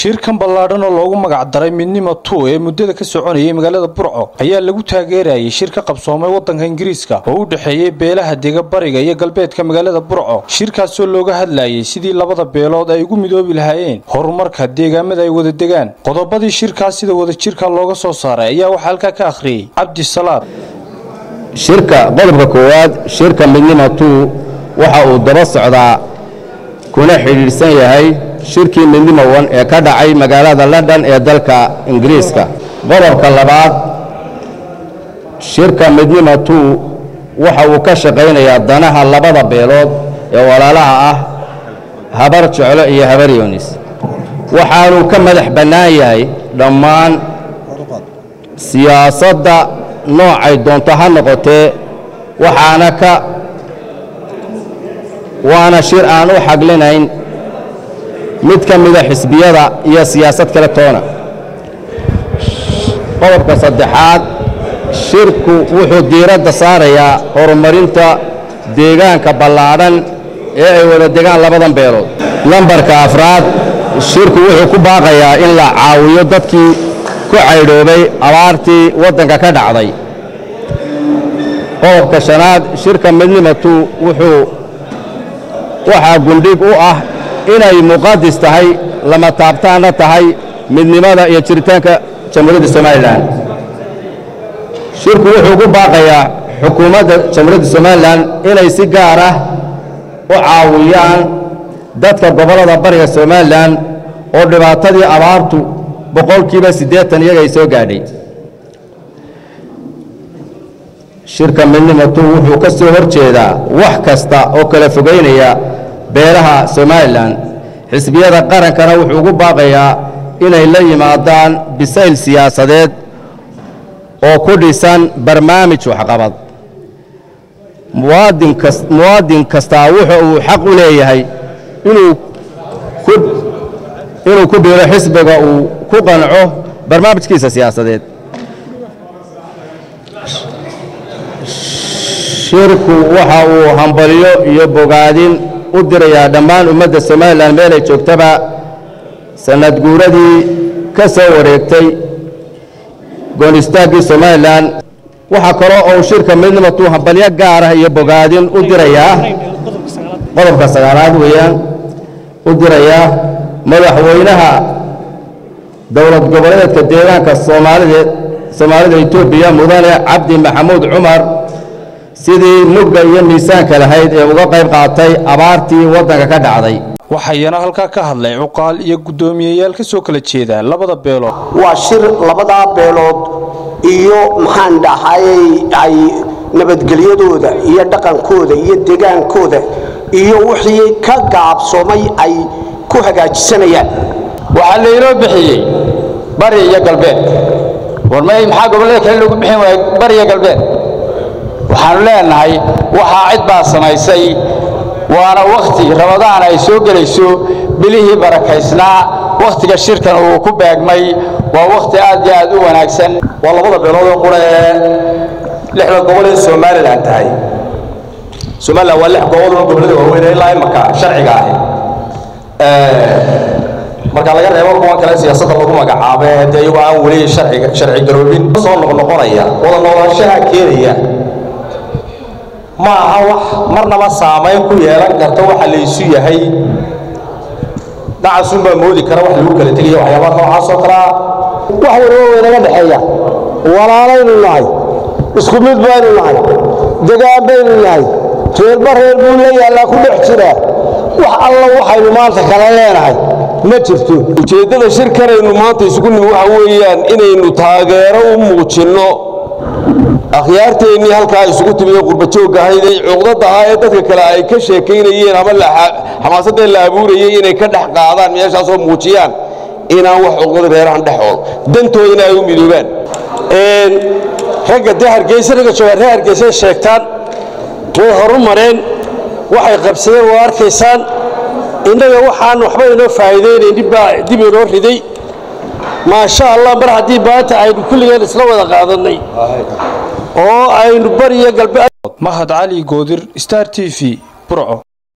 shirkan ballaadhan oo loogu magacdaray midnimo two ee muddada ka soconayay magaalada burco ayaa lagu taageerayay shir ka qabsoomay waddanka ingiriiska oo u dhexeeyey beelaha dega bariga iyo galbeedka magaalada burco shirkaasoo looga hadlayay sidii labada beelood ay ugu midoobi lahaayeen horumarka deegaamada ay wada degaan qodobadii shirkaas sida wadajirka looga soo saaray ayaa waxaa halkaa ka akhriyey cabdi salaad shirka qodobka koowaad shirka midnimo two waxa uu daba socdaa kuna xidhiidhsan yahay shirkii midnimo one ee ka dhacay magaalada london ee dalka ingiriiska qodobka labaad shirka midnimo two waxa uu ka shaqaynayaa danaha labada beelood ee walaalaha ah habar jeclo iyo habar yoonis waxaanuu ka madax bannaan yahay dhammaan siyaasadda noocay doonto ha noqotee waxaana ka waana shir aan u xaglinayn mid ka mida xisbiyada iyo siyaasad kale toona qodobka saddexaad shirku wuxuu diiradda saarayaa horumarinta deegaanka ballaadhan ee ay wada degaan labadan beelood lambarka afraad shirku wuxuu ku baaqayaa in la caawiyo dadkii ku caydhoobay abaartii waddanka ka dhacday qodobka shanaad shirka midnimo two wuxuu waxaa gundhig u ah inay muqadis tahay lama taabtaanna tahay midnimada iyo jiritaanka jamhuuriyadda somalilan shirku wuxuu ku baaqayaa xukuumadda jamhuuriyadda somalilan inay si gaar ah u caawiyaan dadka gobollada bariga somalilan oo dhibaatadii abaartu boqolkiiba siddeetan iyaga ay soo gaadhay shirka midnimo two wuxuu ka soo hor jeedaa wax kasta oo kala fogaynaya beelaha somalilan xisbiyada qarankana wuxuu ugu baaqayaa inay la yimaadaan bisayl siyaasadeed oo ku dhisan barnaamij waxqabad muwaadin kastaa wuxa uu xaq u leeyahay inuu ku biiro xisbiga uu ku qanco barnaamijkiisa siyaasadeed shirku waxa uu hambaliyo iyo bogaadin u dirayaa dhammaan ummadda somalilan meelay joogtaba sanad guuradii ka soo wareegtay goonistaagii somalilan waxaa kaloo uu shirka midnimo tuu hambalyo gaarah iyo bogaadin u dirayaa qodobka sagaalaad weeyaan u dirayaa madaxweynaha dowlad goboleedka deegaanka soomaalida soomaalida etoobiya mudane cabdi maxamuud cumar sidii mugga iyo miisaanka lahayd ee uga qayb qaatay abaartii waddanka ka dhacday waxayana halkaa ka hadlay cuqaal iyo guddoomiyeyaal ka soo kala jeeda labada beelood waa shir labadaa beelood iyo maxaan dhahayey ay nabadgelyadooda iyo dhaqankooda iyo degaankooda iyo wixii ka gaabsoomay ay ku hagaajisanayaan waxaa laynoo bixiyey bari iyo galbeed warmay maxaa gobollada kale loogu bixin waaya bari iyo galbeed waxaanu leenahay waxaa cid baa samaysay waana wakhti ramadaan ay soo gelayso bilihii barakaysnaa wakhtiga shirkan uu ku beegmay waa wakhti aad iyo aad u wanaagsan waa labada beeloodoo qura ee lixda gobol ee somalilan tahay somalilan waa lix gobol oo gobollada waaweyn ilaa imaka sharciga ahi marka laga reebo kuwan kale siyaasadda lagu magacaabo ee dee iyagoo aan weli sharci garoobin soo noqnoqonaya wada noolaanshaha keenaya ma aha wax marnaba saamayn ku yeelan karta waxa laysu yahay dhacasunbaa moodi kara wax lagu kala tegaya waxyaabaha noocaas oo kalea wax walba waynaga dhexeeya walaalaynu nahay isku mid baynu nahay degaan baynu nahay reerba reer buu la yaallaa ku dhex jiraa wax alla waxaynu maanta kala leenahay ma jirto ujeeddada shirkanaynu maanta isugu nimi waxa weeyaan inaynu taageero u muujinno akhyaarteennii halkaa isugu timiyo qurbajoogga ahayd ee cuqdadda ahaa ee dadka kale ay ka sheekaynayeen ama xamaasadee la abuurayay inay ka dhex qaadaan meeshaasoo muujiyaan inaan wax cuqdada reerahan dhexood dantoodana ay u midoobaan ragga dee hargeysa ragga joogaan reer hargeysay sheegtaan way horu mareen waxay qabsadeen waa arkaysaan innaga waxaan waxba inoo faa'iidaynaynin baa dib inoo riday maasha allah mar haddii maanta aynu kulligeen isla wada qaadannay oo aynu bariyo galbe mahad cali goodir star t v burco